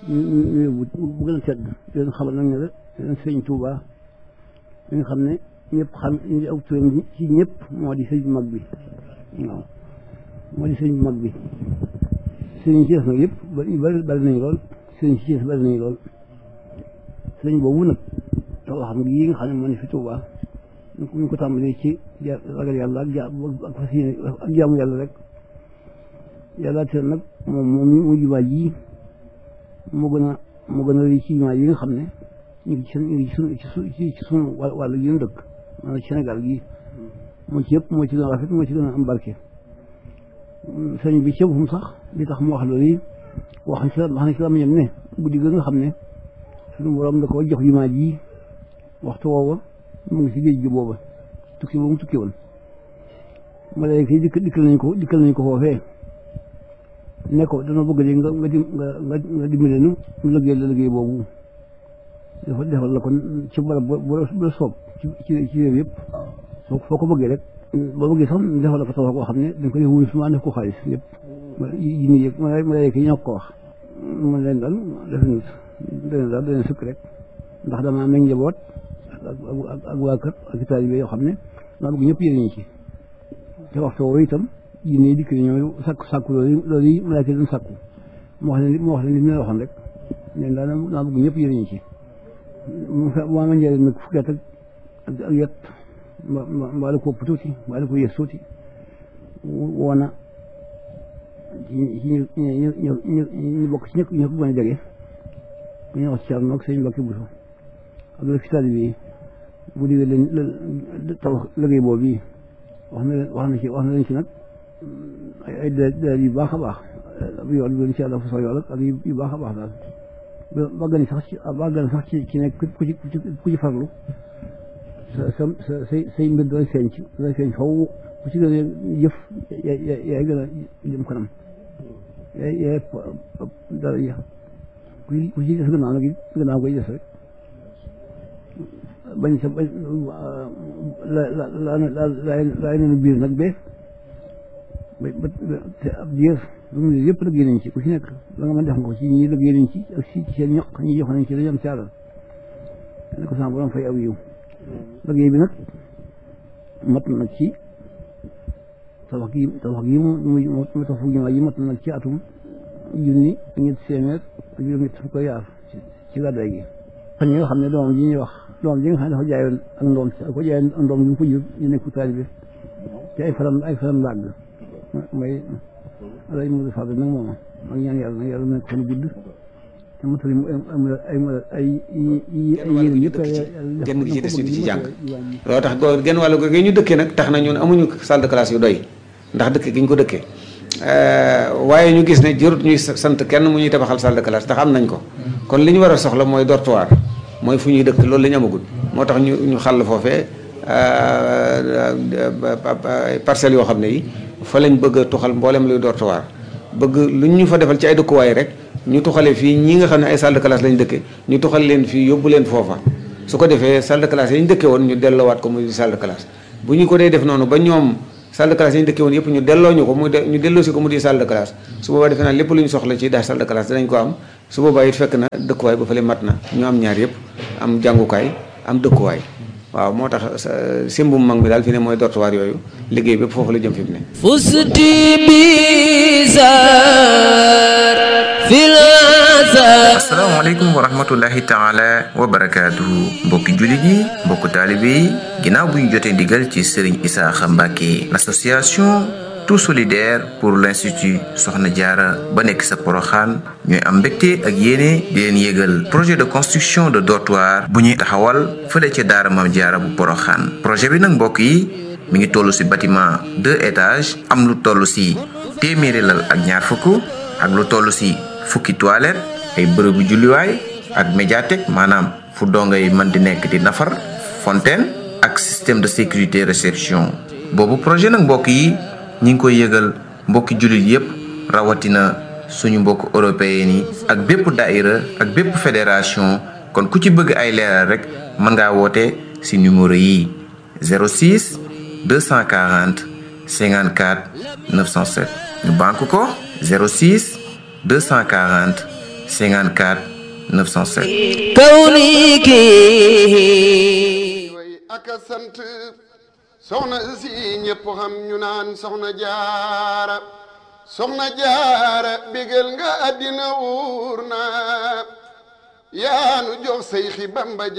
ñu bu bu gën a tedd di leen xamal nag ne la leen sëñ Touba li nga xam ne ñëpp xam indi aw turam ci ñëpp moo di sëñ bu mag bi waaw moo di sëñ bu mag bi sëñ ci des nag yëpp bari bari nañu lool sëñ ci des bari nañu lool sëñ boobu nag taw xam nga yi nga xam ne moo ne fi Touba ñu ko ñu ko tàmbalee ci ragal yàlla ak ja ak fas yéene ak jaamu yàlla rek yàlla te nag moom moom mu jumaa ji moo gën a moo gën a rëy ci jumaa yi nga xam ne ñu ngi ci ñu ngi ci sunu ci ci sunu wàllu yi ñu dëkk maanaam Sénégal gii moo ci yëpp moo ci gën a rafet moo ci gën a am barke sëñ bi ci boppam sax li tax mu wax loolu yi wax ci wax na ci la ñam ne guddi ga nga xam ne suñu borom da ko jox jumaa ji waxtu woowa mu ngi si géej gi booba tukki boobu mu tukki woon malaaka yi dikk dikkal nañ ko dikkal nañ ko foofee ne ko dana bëgg léegi nga nga dim nga nga nga dimbale nu ñu liggéey la liggéey boobu dafa defal la kon ci barab bu la soob ci ci ci réew yëpp soo foo ko bëggee rek boo bëggee sax defal la ko tabax koo xam ne dañ ko def wuyu suma def ko xaalis yëpp yi nii yëg malaaka yi ñoo ko wax mu leen daal def ñu dana daal dana sukk rek ndax dama am nañ njaboot ak ak waa kër ak taalibe yoo xam ne maa bëgg ñëpp yëriñu ci te waxtu woowu itam jinne dikk ñoom sàkku sàkku loolu loolu yi malaaka doon sàkku mu wax leen mu wax leen li mu leen waxoon rek leen daal maa bëgg ñëpp yëriñu ci mu ma ma njëriñ nag fukki at ak ak yet mbaa la ko ëpp tuuti mbaa la ko yées tuuti woona ci ñu ñu ñu ñu bokk ci ñëpp ñu ko gën a jege ku ñuy wax ci Thierno ak sëñ Mbacke Bousso ak la ci taalibe yi bu diggee leen tabax liggéey boobu yi wax na leen wax na ci wax na leen ci nag ay ay dalil yu baax a baax ab yoon bi incha allah fu sax yool ak yu baax a baax daal ba gën sax ci ba gën sax ci ci nekk ku ci ku ci farlu sa sa sa say say mbir doon feeñ ci doon feeñ faw ku ci gën a jëf yaay gën a jëm kanam yaay yaay dara ya ku ku ci des gannaaw nag gannaaw koy des rek bañ sa bañ la la la la laay nenu biir nag bee ba ba te ab diir lu mu yëpp liggéey nañ ci ku ci nekk la nga mën def nga ko ci ñi liggéey nañ ci ak si ci seen ñoq ñi jox nañ ci dañu am caalal ne ko sama borom fay aw yiw liggéey bi nag mat na ci tabax gi tabax gi mu mu mu tax fu jumaa yi mat na nag ci atum junni ak ñetti téeméer ak juróom ñett fukk yaar ci gàddaay gi xam ñi nga xam ne doomam ji ñuy wax doomam ji nga xam ne dafa jaayoon ak ndoom ko jaayoon ak ndoom bi mu ko jur ñu nekk taalibe ci ay faram ay faram làgg mooy alay mu fa nag moom ak ñaan yàlla nag yàlla nekk fan gudd te mottali mu ay ay ay yéen yëpp genn gi ci des ñu di ci jàng loolu tax go genn wàllu gi ñu dëkkee nag tax na ñun amuñu salle de classe yu doy ndax dëkk gi ñu ko dëkkee waaye ñu gis ne jërut ñuy sant kenn mu ñuy tabaxal salle de classe ndax am nañ ko kon li ñu war a soxla mooy dortoir mooy fu ñuy dëkk loolu la ñu amagul moo tax ñu ñu xàll foofee parcelles yoo xam ne yi fa lañ bëgg a tuxal mboolem luy dortoir bëgg lu ñu fa defal ci ay dëkkuwaay rek ñu tuxale fii ñi nga xam ne ay salle de classe lañ dëkke ñu tuxal leen fii yóbbu leen foofa su ko defee salle de classe yi ñu dëkke woon ñu delloowaat ko muy salle de classe bu ñu ko dee def noonu ba ñoom salle de classe yi ñu dëkke woon yëpp ñu delloo ñu ko muy ñu delloo si ko mu di salle de classe su boobaa defe naa lépp lu ñu soxla ci daal salle de classe dinañ ko am su boobaa it fekk na dëkkuwaay ba fële mat na ñu am ñaar yëpp am jàngukaay am dëkkuwaay waaw moo tax simbum mag mi daal fi ne mooy dortoir yooyu liggéey bépp foofu la jëm fi mu ne fusti bizar fil asalaamaaleykum wa rahmatullahi taala wa barakaatuhu mbokki jullit yi mbokku taalibe yi ginnaaw bu ñu jotee ndigal ci Serigne Isaaxa Mbàkke l'association tout solidaire pour l'institut Soxna Jaara ba nekk sa Poroxaan ñooy am mbégte ak yéene di leen yégal projet de construction de dortoir bu ñuy taxawal fële ca daara Maam Jaara bu Poroxaan projet bi nag mbokk yi mi ngi toll ci bâtiment deux étages am lu toll ci téeméeri lal ak ñaar fukk ak lu toll ci fukki toilette ay bërëbu julliwaay ak médiathèque maanaam fu dongo yi mën di nekk di nafar fontaine ak système de sécurité réception boobu projet nag mbokk yi ñi ngi koy yëgal mbokki jullit yépp rawatina suñu mbokk européen yi ak bépp daïra ak bépp fédération kon ku ci bëgg ay leeral rek mën ngaa woote ci numéro yi 06 240 54 907 ñu banque ko 06 240 54 907 كونك way ak a sant soxna si ñëpp xam ñu naan soxna jaara soxna jaara bégal nga àddina wuur na yaanu jox say xi bamba